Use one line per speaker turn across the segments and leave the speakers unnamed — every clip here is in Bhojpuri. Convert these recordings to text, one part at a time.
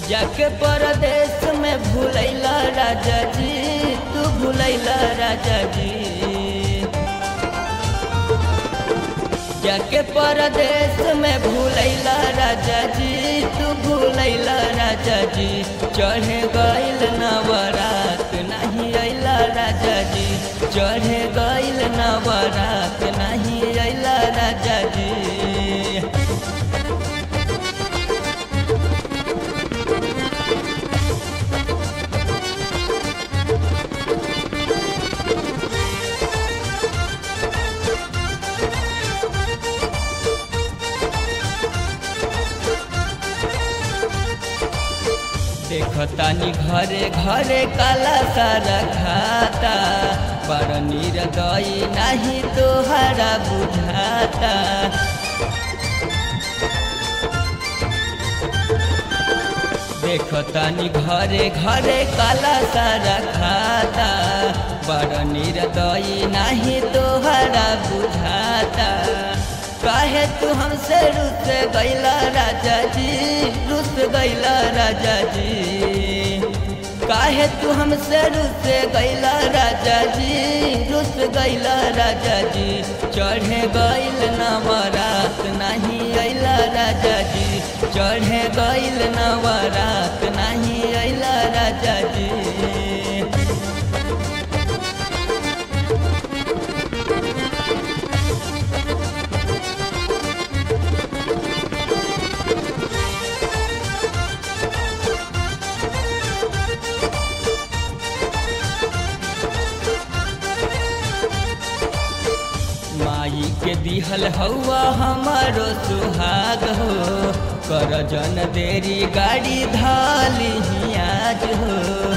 जाके परदेश में भूलैला राजा जी तू भूलैला राजा जी जाके परदेश में भूलैला राजा जी तू भूलैला राजा जी चढ़े गइल नवरात नहीं अइला राजा जी चढ़े गइल नवरात नहीं अइला राजा जी देखतानी घरे घरे काला सारा खाता बड़ निर्दयी नहीं तोहरा बुझाता देखतानी घरे घरे काला सारा खाता बड़ निर्दयी नहीं तोहरा बुझाता काहे तू हमसे रुस गैला राजा जी रुस गैला राजा जी काहे तू हमसे रुस गैला राजा जी रुस गैला राजा जी चढ़े गैल नवरात नहीं अइला राजा जी चढ़े गैल नवरात नहीं अइला राजा जी माई के दिहल हौआ हमारो सुहाग हो कर जन देरी गाड़ी धाली आज हो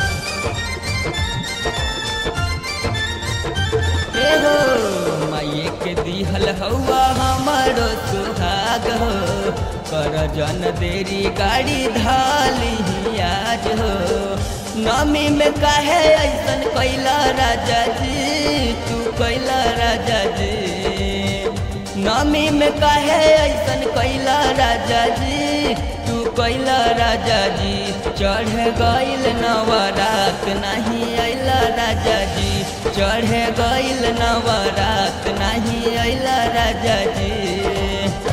ए हो माई के दिहल हौआ हमारो सुहाग हो कर जन देरी गाड़ी धाली आज हो नमी में काहे ऐसन कैला राजा जी तू कैला राजा जी नमी में काहे ऐसन कैला राजा जी तू कैला राजा जी चढ़ गइल नवरात नहीं अइला राजा जी चढ़ गइल नवरात नहीं अइला राजा जी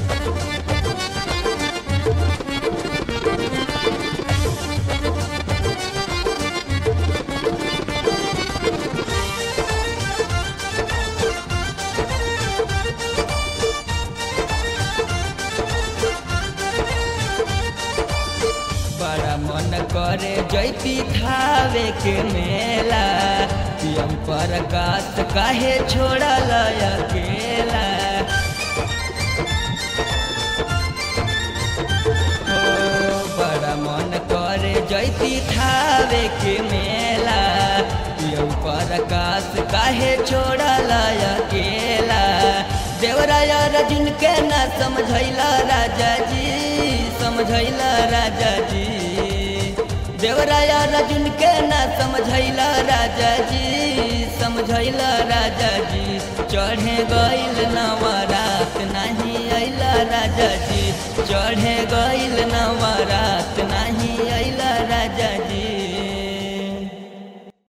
बड़ा मन करे जैती थावे के मेला पियम पर गात काहे छोड़ल अकेला हो बड़ा मन करे जैती थावे के मेला पियम पर गात काहे छोड़ल अकेला देवराया रजुन के न समझैला राजा जी समझैला राजा जी देवराया रजुन के न समझैला राजा जी समझैला राजा जी चढ़े गइल नवरात नहीं अइला राजा जी चढ़े गइल नवरात नहीं अइला राजा जी